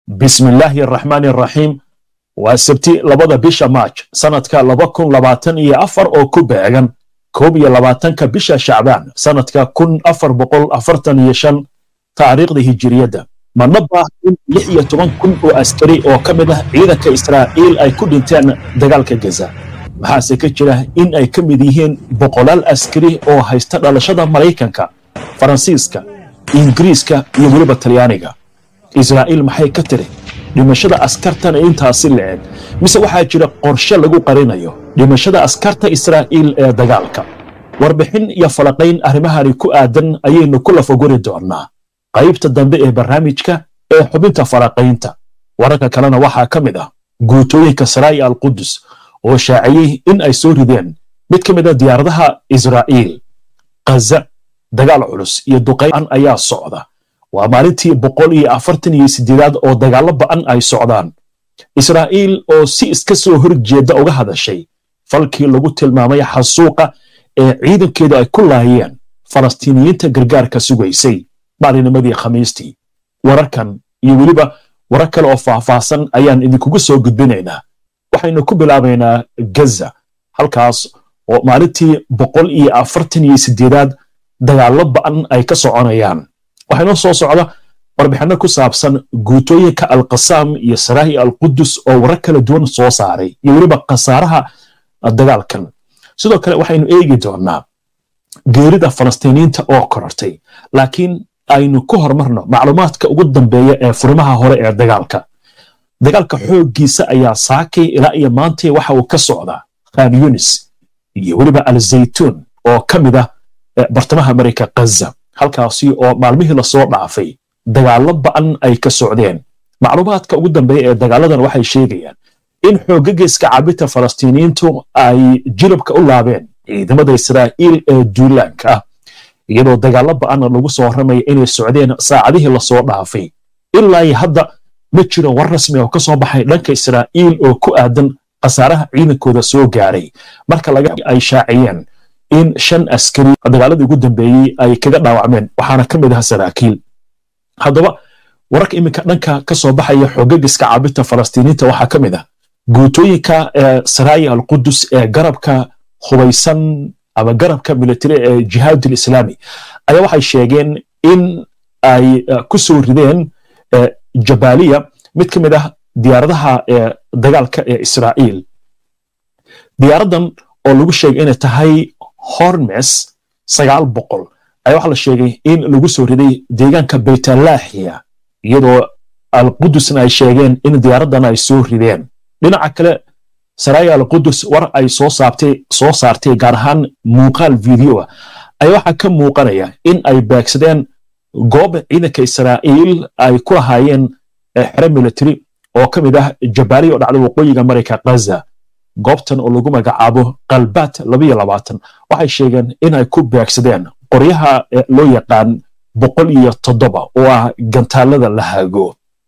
bismi illaahi araxmaani araxiim waa sabti labada bisha maaj sanadka laba kun labaatan iyo afar oo ku beegan koob iyo labaatanka bisha shacbaan sanadka kun afar boqol afartan iyo shan taariikhda hijiriyadda mana baah in lix iyo toban kun oo askari oo ka mid ah ciidanka israa'iil ay ku dhinteen dagaalka gaza waxaase ka jira in ay ka mid yihiin boqolaal askari oo haysta dhalashada maraykanka faransiiska ingiriiska iyo weliba talyaaniga israa'iil maxay ka tiri dhimashada askartan intaasi la-eg mise waxaa jira qorshe lagu qarinayo dhimashada askarta israa'iil ee dagaalka warbixin iyo falaqayn arrimahani ku aadan ayaynu ku lafaguri doonnaa qaybta dambe ee barnaamijka ee xubinta falaqaynta wararka kalena waxaa ka mid ah guutooyinka saraa'i alqudus oo shaaciyey in ay soo rideen mid ka mid a diyaaradaha israa'iil kaza dagaal culus iyo duqayn ayaa socda waa maalintii boqol iyo afartan iyo sideedaad oo dagaallo ba'an ay socdaan israa'iil oo si iska soo horjeedda uga hadashay falkii lagu tilmaamay xasuuqa ee ciidankeedu ay ku laayeen falastiiniyiinta gargaarka sugaysay maalinimadii khamiistii wararkan iyo weliba warar kale oo faahfaahsan ayaan idinkugu soo gudbinaynaa waxaynu ku bilaabaynaa gaza halkaas oo maalintii boqol iyo afartan iyo sideedaad dagaallo ba'an ay ka soconayaan waxaynoo soo socda warbixinno ku saabsan guutooyinka alkasaam iyo saraahi alqudus oo warar kala duwan soo saaray iyo weliba khasaaraha dagaalkan sidoo kale waxaynu eegi doonnaa geerida falastiiniyiinta oo korortay laakiin aynu ku horumarno macluumaadka ugu dambeeya ee furimaha hore ee dagaalka dagaalka xooggiisa ayaa saakay ilaa iyo maantay waxa uu ka socdaa khan yunis iyo weliba alzaytuun oo ka mid ah bartamaha marayka kaza halkaasi oo maalmihii lasoo dhaafay dagaallo ba'an ay ka socdeen macluumaadka ugu dambeeya ee dagaaladan waxay sheegayaan in xoogaga iska cabita falastiiniyiintu ay jilabka u laabeen ciidamada israa'iil ee duulaanka ah iyadoo dagaallo ba'anna lagu soo warramaya inay socdeen saacadihii lasoo dhaafay ilaa iyo hadda ma jiro war rasmi oo ka soo baxay dhanka israa'iil oo ku aadan khasaaraha ciidankooda soo gaaray marka laga ay shaaciyeen in shan askari dagaaladii ugu dambeeyey ay kaga dhaawacmeen waxaana ka mid aha saraakiil haddaba wararka iminka dhanka ka soo baxaya xoogagiska caabinta falastiiniinta waxaa ka mid ah guutooyinka saraayi alqudus ee garabka hubaysan ama garabka militari ee jihaadul islaami ayaa waxay sheegeen in ay ku soo rideen jabaaliya mid ka mid ah diyaaradaha dagaalka ee israa'iil diyaaraddan oo lagu sheegay inay tahay hormes sagaal boqol ayaa waxaa la sheegay in lagu soo riday deegaanka baytalaaxiya iyadoo alqudusna ay sheegeen in diyaaraddan ay soo rideen dhinaca kale saraaya alqudus war ay soo saabtay soo saartay gaar ahaan muuqaal videoa ayaa waxaa ka muuqanaya in ay beegsadeen goob ciidanka israa'iil ay ku lahaayeen xero military oo ka mid ah jabaaliya oo dhacda waqooyiga marayka kaza goobtan oo lagu magacaabo kalbaat labayo labaatan waxay sheegeen in ay ku beegsadeen qoryaha loo yaqaan boqol iyo toddoba oo ah gantaalada la hago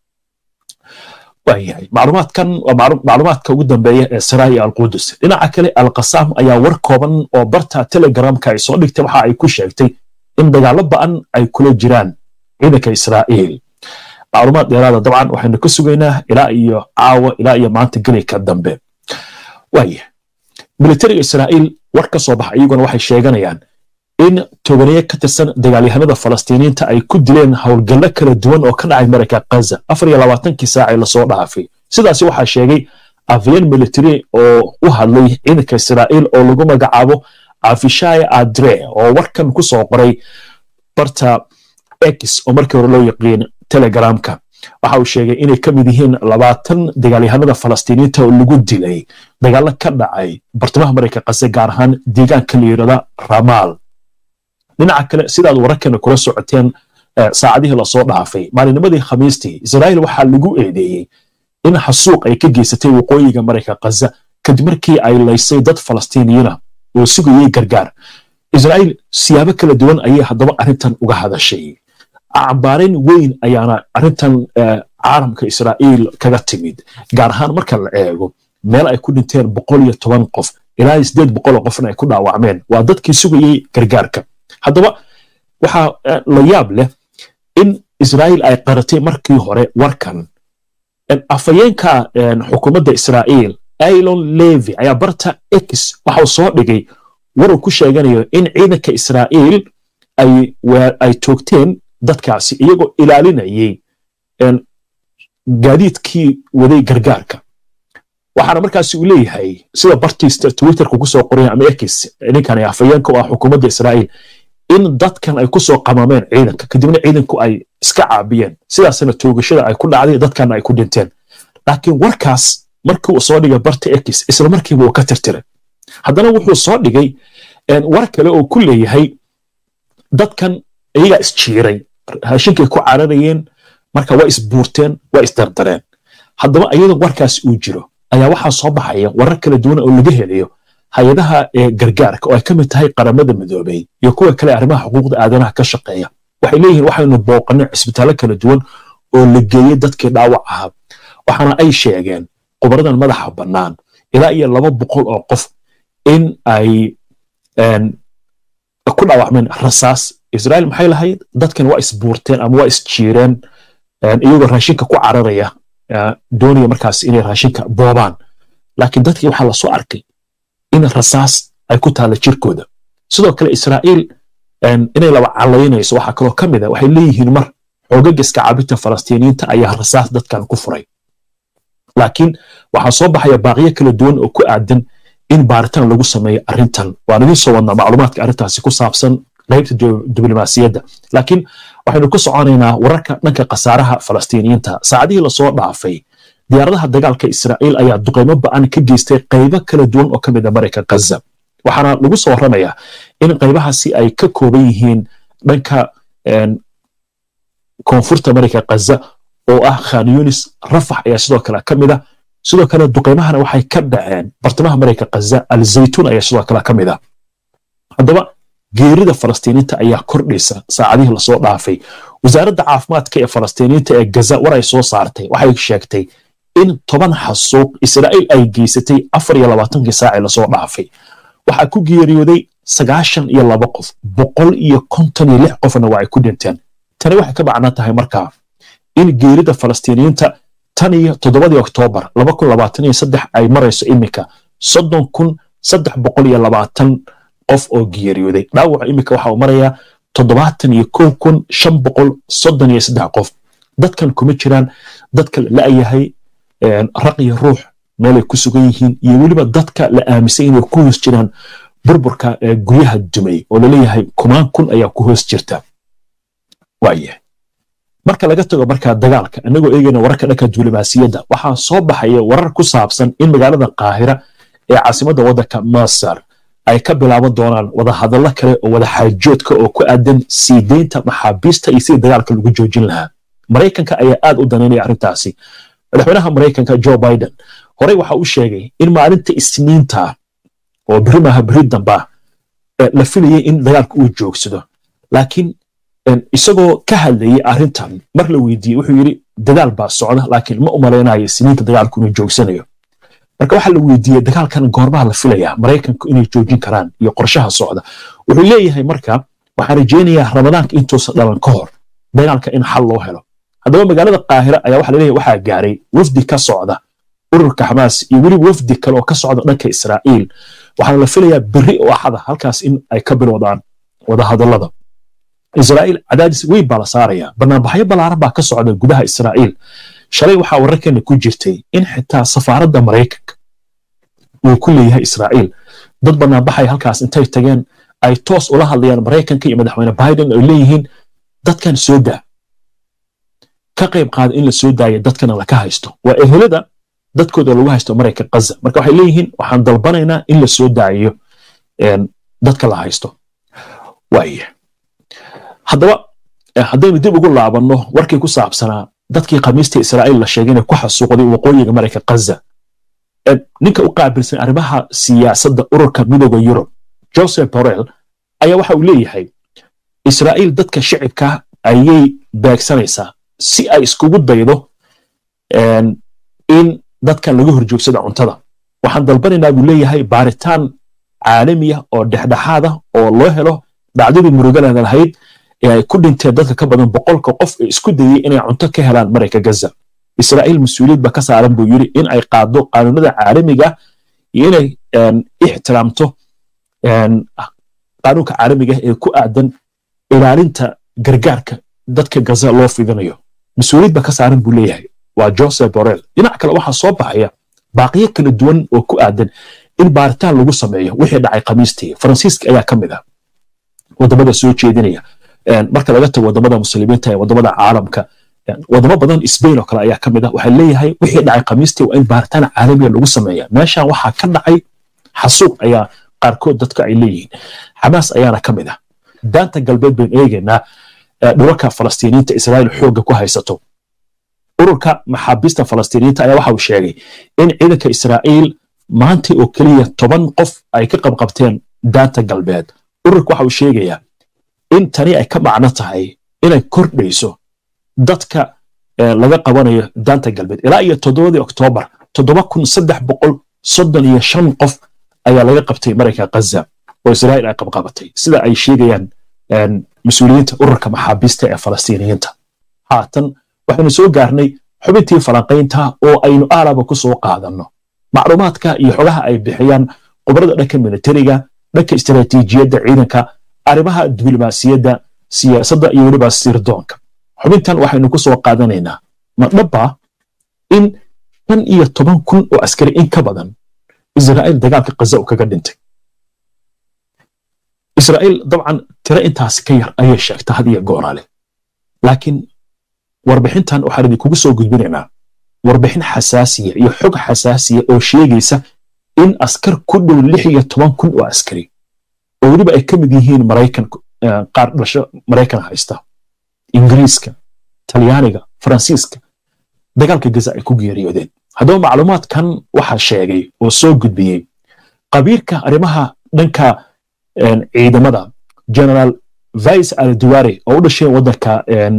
waayahay macluumaadkan waa macluumaadka ugu dambeeya ee saraa'i alqudus dhinaca kale alkasaam ayaa war kooban oo barta telegramka ay soo dhigtay waxa ay ku sheegtay in dagaallo ba'an ay kula jiraan ciidanka israa'iil macluumaad dheeraada dabcan waxaynu ka sugaynaa ilaa iyo caawa ilaa iyo maanta gelika dambe waaya militariga israa'iil war ka soo baxa iyaguna waxay sheeganayaan in tobaneeye ka tirsan dagaalyahanada falastiiniyiinta ay ku dileen howlgallo kala duwan oo ka dhacay marayka kaza afar iyo labaatankii saacee lasoo dhaafay sidaasi waxaa sheegay afyeen military oo u hadlay ciidanka israa'iil oo lagu magacaabo afishaya adre oo warkan ku soo qoray barta x oo markii hore loo yaqiin telegramka waxa uu sheegay inay ka mid yihiin labaatan dagaalyahanada falastiiniyiinta oo lagu dilay dagaallo ka dhacay bartamaha marayka kaze gaar ahaan deegaanka la yidhahda ramaal dhinaca kale sidaad wararkana kula socoteen saacadihii lasoo dhaafay maalinimadii khamiistii israa'iil waxaa lagu eedeeyey in xasuuq ay ka geysatay waqooyiga marayka kaza kadib markii ay laysay dad falastiiniyiina oo sugayey gargaar israa'iil siyaabo kala duwan ayay haddaba arrintan uga hadashay cambaarayn weyn ayaana arrintan caalamka israa'iil kaga timid gaar ahaan marka la eego meel ay ku dhinteen boqol iyo toban qof ilaa sideed boqoloo qofna ay ku dhaawacmeen waa dadkii sugayey gargaarka haddaba waxaa la yaab leh in israa'iil ay qaratay markii hore warkan afhayeenka xukuumadda israa'iil ailon levy ayaa barta x waxau soo dhigay war uu ku sheeganayo in ciidanka israa'iil ay toogteen dadkaasi iyagoo ilaalinayay gaadiidkii waday gargaarka waxaana markaasi uu leeyahay sida bartiista twitterka ku soo qoraya ama x ninkani afhayeenka oo ah xukuumadda israa'iil in dadkan ay ku soo qamameen ciidanka kadibna ciidanku ay iska caabiyeen sidaasna toogashada ay ku dhacday dadkana ay ku dhinteen laakiin warkaas markii uu soo dhigay barta x isla markiiba uu ka tirtiray haddana wuxuu soo dhigay war kale oo ku leeyahay dadkan iyagaa isjiiray raashinkay ku cararayeen marka waa isbuurteen waa isdardareen haddaba iyadoo warkaas uu jiro ayaa waxaa soo baxaya warar kala duwan oo laga helayo hay-adaha gargaarka oo ay ka mid tahay qaramada midoobey iyo kuwa kale arrimaha xuquuqda aadanaha ka shaqeeya waxay leeyihiin waxaynu booqanay cisbitaallo kala duwan oo la geeyey dadkii dhaawac ahaa waxaana ay sheegeen khubaradan madaxa bannaan ilaa iyo laba boqol oo qof in ay ku dhaawacmeen rasaas israa'iil maxay lahayd dadkan waa isbuurteen ama waa isjiireen iyagoo raashinka ku cararaya doonaya markaas inay raashinka boobaan laakiin dadkii waxaa lasoo arkay in rasaas ay ku taalla jirkooda sidoo kale israa'iil inay laba calaynayso waxaa kaloo ka mid a waxay leeyihiin mar xoogaga iska cabinta falastiiniyiinta ayaa rasaas dadkan ku furay laakiin waxaa soo baxaya baaqiyo kala duwan oo ku aadan in baaritaan lagu sameeyo arrintan waan idiin soo wadnaa macluumaadka arrintaasi ku saabsan qaybta diblomaasiyadda laakiin waxaynu ku soconaynaa wararka dhanka khasaaraha falastiiniyiinta saacadihii lasoo dhaafay diyaaradaha dagaalka israa'iil ayaa duqaymo ba'an ka geystay qaybo kala duwan oo ka mid a marayka ghaza waxaana lagu soo warramayaa in qaybahaasi ay ka kooban yihiin dhanka koonfurta marayka ghaza oo ah khan yunis rafax ayaa sidoo kale ka mid a sidoo kale duqaymahana waxay ka dhaceen bartamaha marayka ghaza alzaytuun ayaa sidoo kale ka mid a haddaba geerida falastiiniinta ayaa kordhaysa saacadihii lasoo dhaafay wasaaradda caafimaadka ee falastiiniinta ee gaza war ay soo saartay waxay sheegtay in toban xasuuq israa'iil ay geysatay afar iyo labaatankii saacii lasoo dhaafay waxaa ku geeriyooday sagaashan iyo laba qof boqol iyo konton iyo lix qofna waa ay ku dhinteen tani waxay ka macnaa tahay markaa in geerida falastiiniyiinta tan iyo toddobadii oktoobar laba kun labaatan iyo saddex ay marayso iminka soddon kun saddex boqol iyo labaatan qof oo geeriyooday dhaawaca iminka waxa uu marayaa toddobaatan iyo kow kun shan boqol soddon iyo saddex qof dadkan kuma jiraan dadka la'yahay raq iyo ruux meelay ku sugan yihiin iyo weliba dadka la aaminsan inay ku hoos jiraan burburka guryaha dumay oo laleeyahay kumaan kun ayaa ku hoos jirta waayahay marka laga tago markaa dagaalka annagoo eegayna wararka dhanka diblomaasiyadda waxaa soo baxaya warar ku saabsan in magaalada qaahira ee caasimadda waddanka masar ay ka bilaaban doonaan wadahadallo kale oo wadaxaajoodka oo ku aadan sii deynta maxaabiista iyo sidii dagaalka lagu joojin lahaa maraykanka ayaa aad u danaynaya arrintaasi madaxweynaha maraykanka joe biden horey waxa uu sheegay in maalinta isniinta oo beri maaha beri damba la filayay in dagaalka uu joogsado laakiin isagoo ka hadlayay arrintan mar la weydiiyey wuxuu yidhi dagaal baa socda laakiin ma u malaynayo isniinta dagaalku inuu joogsanayo marka waxaa la weydiiyey dagaalkan goormaha la filaya maraykanku inay joojin karaan iyo qorshaha socda wuxuu leeyahay marka waxaan rajaynayaa ramadaanka intuusan dhalan ka hor dagaalka in xal loo helo haddaba magaalada qaahira ayaa waxa laleeyahay waxaa gaaray wafdi ka socda ururka xamaas iyo weliba wafdi kale oo ka socda dhanka israa'iil waxaana la filayaa berri oo axada halkaas in ay ka bilowdaan wadahadallada israa'iil cadaadis weyn baa la saaraya banaanbaxyo ballaaran baa ka socda gudaha israa'iil shalay waxaa wararkeena ku jirtay in xitaa safaaradda maraykanka uu ku leeyahay israa'iil dad banaanbaxay halkaas intay tageen ay toos ula hadlayaan maraykanka iyo madaxweyne biden oo leeyihiin dadkan soo daa ka qayb qaada in la soo daaya dadkana laka haysto waa ehelada dadkooda lagu haysto marayka gaza marka waxay leeyihiin waxaan dalbanaynaa in la soo daayo dadka la haysto waaya haddaba haddaynu dib ugu laabanno warkii ku saabsanaa dadkii khamiista israa'iil la sheegay inay ku xasuuqday waqooyiga marayka gaza ninka u qaabilsan arrimaha siyaasadda ururka midooda yurub joseph borrell ayaa waxa uu leeyahay israa'iil dadka shicibka ayay beegsanaysaa si ay iskugu daydo in dadkan laga horjoogsada cuntada waxaan dalbanaynaa buu leeyahay baaritaan caalamiya oo dhexdhexaada oo loo helo dhacdadii murugalana lahayd ee ay ku dhinteen dadka ka badan boqolka qof ee isku dayey inay cunto ka helaan marayka gaza israa'iil mas-uuliyad ba ka saaran buu yidhi in ay qaado qaanuunada caalamiga iyo inay ixtiraamto qaanuunka caalamiga ee ku aadan ilaalinta gargaarka dadka gaza loo fidinayo mas-uuliyad ba ka saaran buu leeyahay waa joseph borrell dhinac kale waxaa soo baxaya baaqiyo kala duwan oo ku aadan in baaritaan lagu sameeyo wixii dhacay khamiistii faransiiska ayaa ka mid ah wadamada soo jeedinaya marka laga tago wadamada muslimiinta ee wadamada caalamka wadamo badan sbain oo kale ayaa ka mid ah waxaa leeyahay wixii dhacay khamiistii waa in baaritaan caalamiya lagu sameeya meeshan waxaa ka dhacay xasuuq ayaa qaarkood dadka ay leeyihiin xamaas ayaana ka mid ah daanta galbeed baynu eegaynaa dhulalka falastiiniinta israa'iil xoogga ku haysato ururka maxaabiista falastiiniinta ayaa waxa uu sheegay in ciidanka israa'iil maanta oo keliya toban qof ay ka qabqabteen daanta galbeed ururka waxa uu sheegayaa in tani ay ka macno tahay inay kordhayso dadka laga qabanayo daanta galbeed ilaa iyo toddobadii oktoobar toddoba kun saddex boqol soddon iyo shan qof ayaa laga qabtay marayka ghaza oo israa'iil ay qabqabatay sida ay sheegayaan mas-uuliyiinta ururka maxaabiista ee falastiiniyiinta haatan waxaynu soo gaarnay xubintii falanqaynta oo aynu aalaba ku soo qaadanno macluumaadka iyo xogaha ay bixiyaan khubarada dhanka militariga dhanka istaraatiijiyadda ciidanka arrimaha diblomaasiyadda siyaasadda iyo weliba sirdoonka xubintan waxaynu ku soo qaadanaynaa ma dhaba in shan iyo toban kun oo askari in ka badan israa'iil dagaalka kaza uu kaga dhintay israa'iil dabcan tiro intaasi ka yar ayay sheegta had iyo gooraale laakiin warbixintan waxaan idinkugu soo gudbinaynaa warbixin xasaasiya iyo xog xasaasiya oo sheegaysa in askar ku dhow lix iyo toban kun oo askari oo weliba ay ka mid yihiin maraykan qaar dhalasho maraykan haysta ingiriiska talyaaniga faransiiska dagaalka gaza ay ku geeriyoodeen haddaba macluumaadkan waxaa sheegay oo soo gudbiyey qabiirka arrimaha dhanka ciidamada generaal vice alduware oo u dhashay waddanka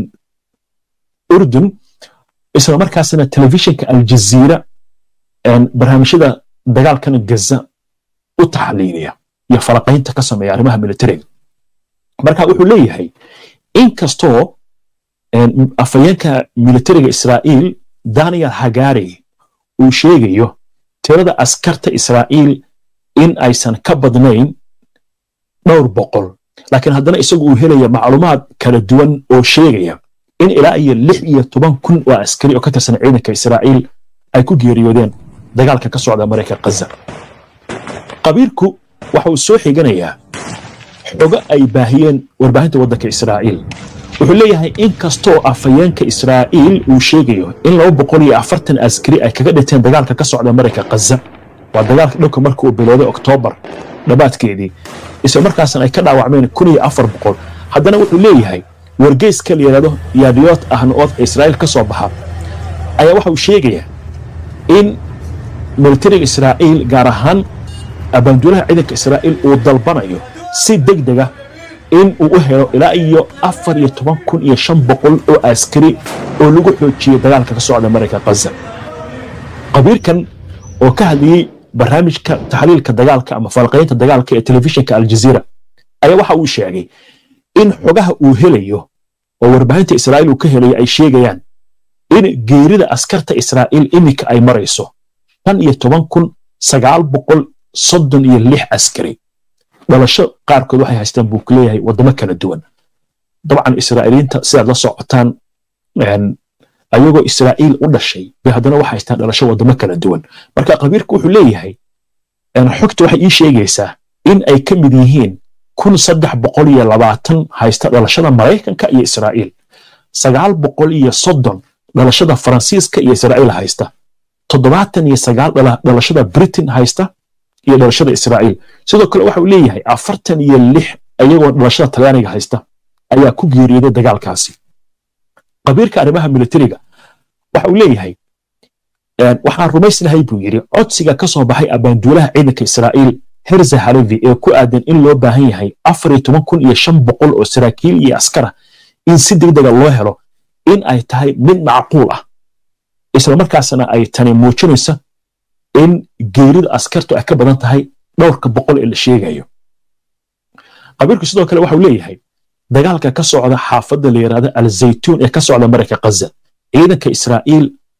urdun isla markaasna telefishinka aljaziira barnaamijyada dagaalkan gaza u taxliiliya iyo falaqaynta ka sameeya arrimaha militariga marka wuxuu leeyahay inkastoo afayeenka militariga israa'iil daniel hagari uu sheegayo tirada askarta israa'iil in aysan ka badnayn dhowr boqol laakiin haddana isagu uu helaya macluumaad kala duwan oo sheegaya in ilaa iyo lix iyo toban kun oo askari oo ka tirsan ciidanka israa'iil ay ku geeriyoodeen dagaalka ka socda maraykan kaza qabiirku waxa uu soo xiganayaa xogo ay baahiyeen warbaahinta waddanka israa'iil wuxuu leeyahay in kastoo afayeenka israa'iil uu sheegayo in laba boqol iyo afartan askari ay kaga dhinteen dagaalka ka socda maraykan kaza waa dagaalka dhowka marka uu bilowday oktoobar dhammaadkeedii isla markaasna ay ka dhaawacmeen kun iyo afar boqol haddana wuxuu leeyahay wargeyska la yidhahdo yaadiyood ahna oo israa'iil ka soo baxa ayaa waxa uu sheegayaa in militariga israa'iil gaar ahaan abaanduulaha ciidanka israa'iil uu dalbanayo si deg dega in uu u helo ilaa iyo afar iyo toban kun iyo shan boqol oo askari oo lagu xoojiyey dagaalka ka socda maraykan kaza qabiirkan oo ka hadlayey barnaamijka taxliilka dagaalka ama falqaynta dagaalka ee telefishinka aljaziira ayaa waxa uu sheegay in xogaha uu helayo oo warbaahinta israa'iil uu ka helayo ay sheegayaan in geerida askarta israa'iil iminka ay marayso shan iyo toban kun sagaal boqol soddon iyo lix askari dhalasho qaarkood waxay haystaan buu ku leeyahay waddamo kala duwan dabcan israa'iiliinta sidaad la socotaan ayagoo israa'iil u dhashay bay haddana waxay haystaan dhalasho waddamo kala duwan marka qabiirku wuxuu leeyahay xogta waxay ii sheegaysaa in ay ka mid yihiin kun saddex boqol iyo labaatan haysta dhalashada maraykanka iyo israa'iil sagaal boqol iyo soddon dhalashada faransiiska iyo israa'iil haysta toddobaatan iyo sagaal dhalashada britain haysta iyo dhalashada israa'iil sidoo kale waxa uu leeyahay afartan iyo lix ayagoo dhalashada talyaaniga haysta ayaa ku geeriyooday dagaalkaasi qabiirka arrimaha militariga waxa uu leeyahay waxaan rumaysnahay buu yidhi codsiga ka soo baxay abaanduulaha ciidanka israa'iil herza halevi ee ku aadan in loo baahan yahay afar iyo toban kun iyo shan boqol oo saraakiil iyo askara in si degdega loo helo in ay tahay mid macquul ah isla markaasna ay tani muujinaysa in geerida askartu ay ka badan tahay dhowrka boqol ee la sheegayo qabiirku sidoo kale waxau leeyahay dagaalka ka socda xaafadda la yidhahda alzaytuun ee ka socda marayka kaza ciidanka israa'iil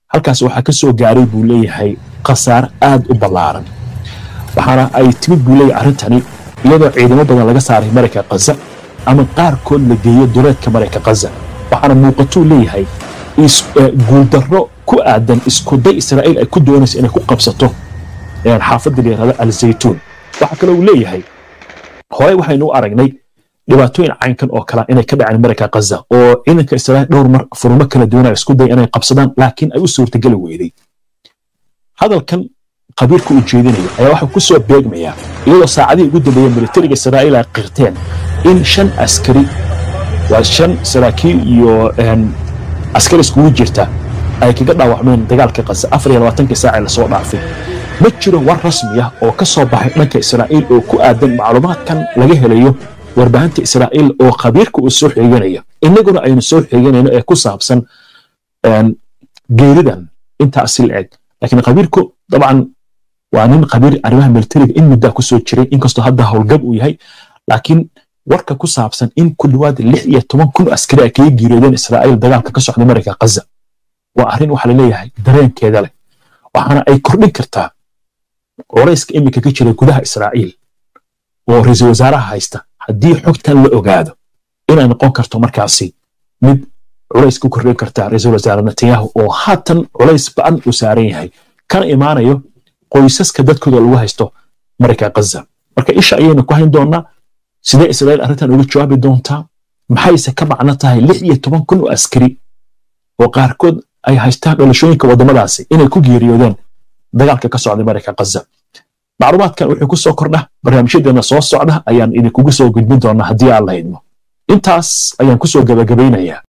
halkaas waxaa ka soo gaaray buu leeyahay khasaare aad u ballaaran waxaana ay timid buu leeyahay arrintani iyadoo ciidamo badan laga saaray marayka khaza ama qaarkood la geeyo duleedka marayka khaza waxaana muuqatuu leeyahay guuldarro ku aadan iskuday israa'iil ay ku doonayso inay ku qabsato xaafadda la yidhahdo alzaytuun waxaa kaloo uu leeyahay horey waxaynu u aragnay dhibaatooyin caynkan oo kale inay ka dhaceen marayka khaza oo ciidanka israa'iil dhowr mar furmo kala duwanaya isku day inay qabsadaan laakiin ay u suurtageli weyday hadalkan qabiirka uu jeedinayo ayaa waxaa ku soo beegmayaa iyadoo saacadihii ugu dambeeyey militariga israa'iil ay qirteen in shan askari waa shan saraakiil iyo askari iskugu jirta ay kaga dhaawacmeen dagaalka khaza afar iyo labaatankii saacee lasoo dhaafay ma jiro war rasmi ah oo ka soo baxay dhanka israa'iil oo ku aadan macluumaadkan laga helayo warbaahinta israa'iil oo khabiirka uu soo xeeganayo innaguna aynu soo xeeganayno ee ku saabsan geeridan intaasi la eg laakiin khabiirku dabcan waa nin khabiir arrimaha militariga in muddaa ku soo jiray inkastoo hadda howlgab uu yahay laakiin warka ku saabsan in ku dhowaad lix iyo toban kun askari ay kaga geeriyoodeen israa'iil dagaalka ka socda marayka khaza waa arrin waxaa laleeyahay dareenkeeda leh waxaana ay kordhin kartaa culayska iminka ka jira gudaha israa'iil oo ra-iisul wasaaraha haysta haddii xogtan la ogaado inay noqon karto markaasi mid culays ku kordhin karta ra-iisul wasaare netanyahu oo haatan culays ba'an uu saaran yahay kana imaanayo qoysaska dadkooda lagu haysto marayka khaza marka isha ayaynu ku hayn doonaa sidee israa'iil arrintan uga jawaabi doontaa maxayse ka macno tahay lix iyo toban kun oo askari oo qaarkood ay haystaan dhalashooyinka waddamadaasi inay ku geeriyoodeen dagaalka ka socday marayka khaza macluumaadkan wuxuu ku soo kordha barnaamijyadeena soo socda ayaan idinkugu soo gudbin doonaa haddii aan la idmo intaas ayaan ku soo gabagabaynayaa